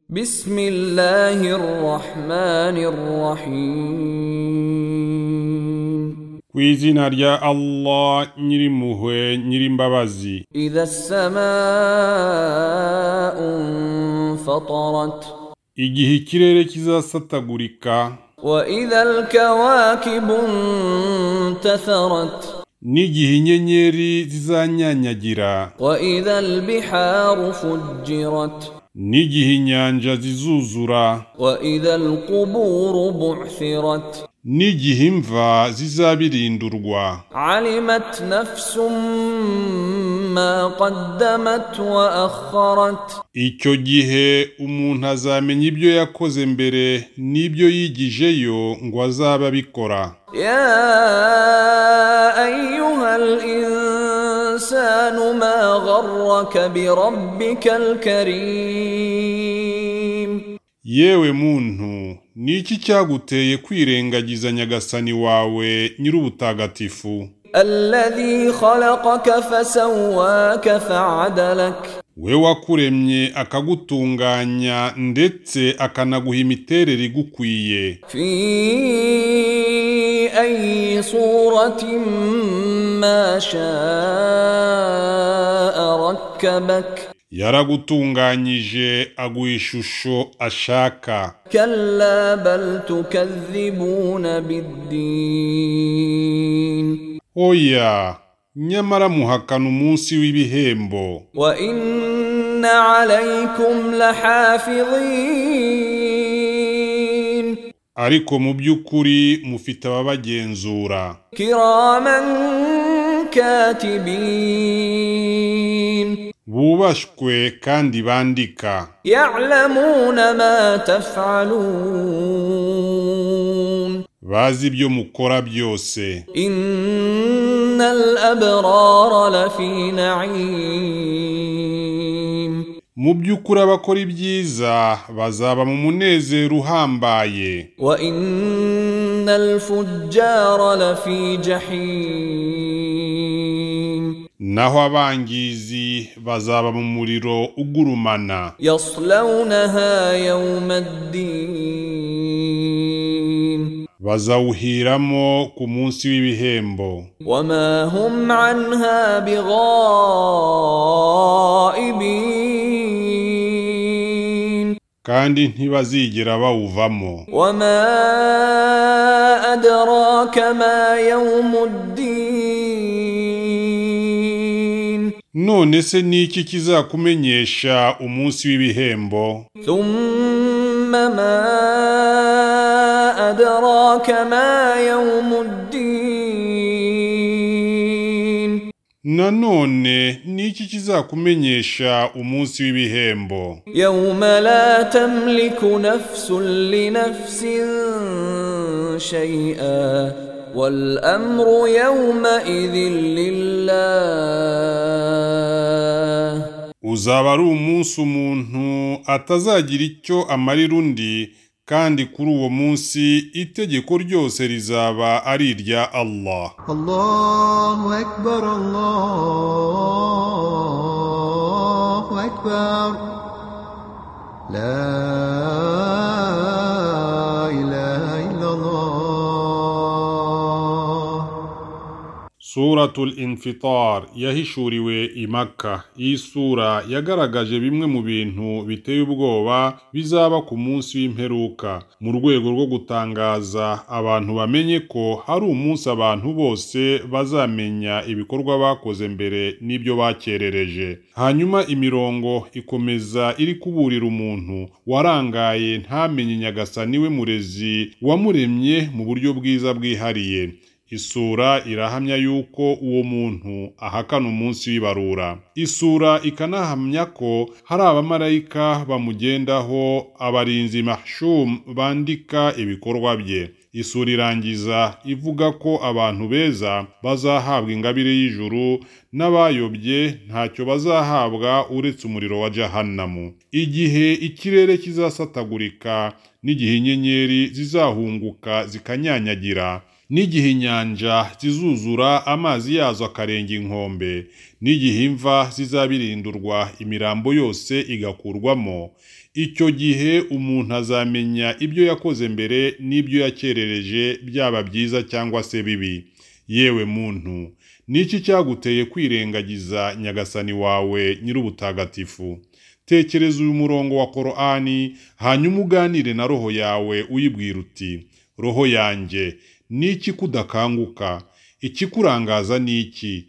بسم الله الرحمن الرحيم ku izina rya allah nyirimpuhwe nyirimbabazi إذا السماء انفطرت igihe ikirere kizasatagurika وإذا الكواكب انتثرت n'igihe inyenyeri zizanyanyagira وإذا البحار فجرت n'igihe inyanja zizuzura وإذا القبور بعثرت n'igihe imva zizabirindurwa علمت نفس ما قدمت وأخرت icyo gihe umuntu azamenya ibyo yakoze mbere n'ibyo yigijeyo ngo azabe abikora يا أيها الإنسان ما غرك بربك الكريم yewe muntu ni iki cyaguteye kwirengagiza nyagasani wawe nyir'ubutagatifu الذي خلقك فسواك فعدلك we wakuremye akagutunganya ndetse akanaguha imiterere igukwiye في أي صورة ما شاء ركبك yaragutunganyije aguha ishusho ashaka كلا بل تكذبون بالدين oya nyamara muhakana umunsi w'ibihembo وإن عليكم لحافظين ariko mu by'ukuri mufite ababagenzura كراما كاتبين bubashwe kandi bandika يعلمون ما تفعلون bazi ibyo mukora byose إن الأبرار لفي نعيم mu by'ukuri abakora ibyiza bazaba mu munezero uhambaye وإن الفجار لفي جحيم naho abangizi bazaba mu muriro ugurumana يصلونها يوم الدين bazawuhiramo ku munsi w'ibihembo وما هم عنها بغائبين kandi ntibazigera bawuvamo وما أدراك ما يوم الدين none se ni iki kizakumenyesha umunsi w'ibihembo ثم ما أدراك ما يوم الدين nanone ni iki kizakumenyesha umunsi w'ibihembo يوم لا تملك نفس لنفس شيئا والأمر يومئذ لله uzaba ari umunsi umuntu atazagira icyo amarira undi kandi kuri uwo munsi itegeko ryose rizaba ari irya Allah الله أكبر الله أكبر لا إله إلا الله Suratul Infitar yahishuriwe i Makka iyi sura yagaragaje bimwe mu bintu biteye ubwoba bizaba ku munsi w'imperuka mu rwego rwo gutangaza abantu bamenye ko hari umunsi abantu bose bazamenya ibikorwa bakoze mbere n'ibyo bakerereje hanyuma imirongo ikomeza iri kuburira umuntu warangaye ntamenye nyagasani we murezi wamuremye mu buryo bwiza bwihariye Isura irahamya yuko uwo muntu ahakana umunsi w'ibarura. Isura ikanahamya ko hari abamarayika bamugendaho abarinzi mahshum bandika ibikorwa bye. Isura irangiza ivuga ko abantu beza bazahabwa ingabire y'ijuru n'abayobye ntacyo bazahabwa uretse umuriro wa jahannamu. Igihe ikirere kizasatagurika n'igihe inyenyeri zizahunguka zikanyanyagira n'igihe inyanja zizuzura amazi yazo akarenga inkombe n'igihe imva zizabirindurwa imirambo yose igakurwamo icyo gihe umuntu azamenya ibyo yakoze mbere n'ibyo yakerereje byaba byiza cyangwa se bibi yewe muntu niki cyaguteye kwirengagiza nyagasani wawe nyir'ubutagatifu tekereza uyu murongo wa korani hanyuma uganire na roho yawe uyibwira uti roho yanjye niki kudakanguka ikikurangaza ni iki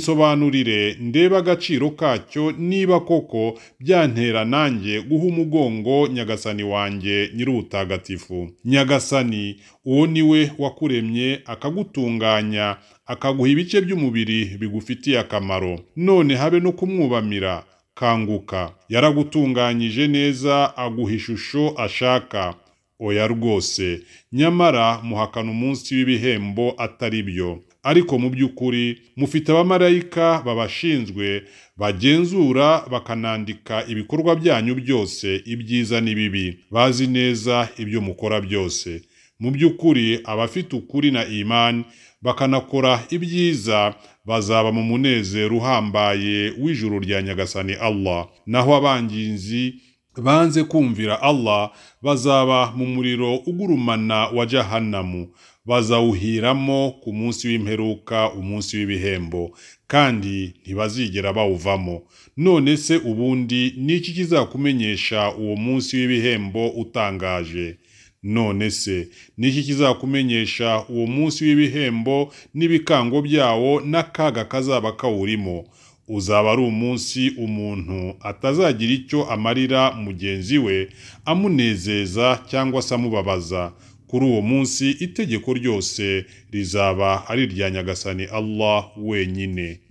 kinsobanurire ndebe agaciro kacyo niba koko byantera nanjye guha umugongo nyagasani wanjye nyir'ubutagatifu nyagasani uwo ni we wakuremye akagutunganya akaguha ibice by'umubiri bigufitiye akamaro none habe no kumwubamira kanguka yaragutunganyije neza aguha ishusho ashaka oya rwose nyamara muhakana umunsi w'ibihembo atari byo ariko mu by'ukuri mufite abamarayika babashinzwe bagenzura bakanandika ibikorwa byanyu byose ibyiza n'ibibi bazi neza ibyo mukora byose mu by'ukuri abafite ukuri na imani bakanakora ibyiza bazaba mu munezero uhambaye w'ijuru rya nyagasani Allah naho abangizi banze kumvira Allah bazaba mu muriro ugurumana wa jahannamu bazawuhiramo ku munsi w'imperuka umunsi w'ibihembo kandi ntibazigera bawuvamo none se ubundi ni iki kizakumenyesha uwo munsi w'ibihembo utangaje none se ni iki kizakumenyesha uwo munsi w'ibihembo n'ibikango byawo n'akaga kazaba kawurimo uzaba ari umunsi umuntu atazagira icyo amarira mugenzi we amunezeza cyangwa se amubabaza kuri uwo munsi itegeko ryose rizaba ari irya nyagasani Allah wenyine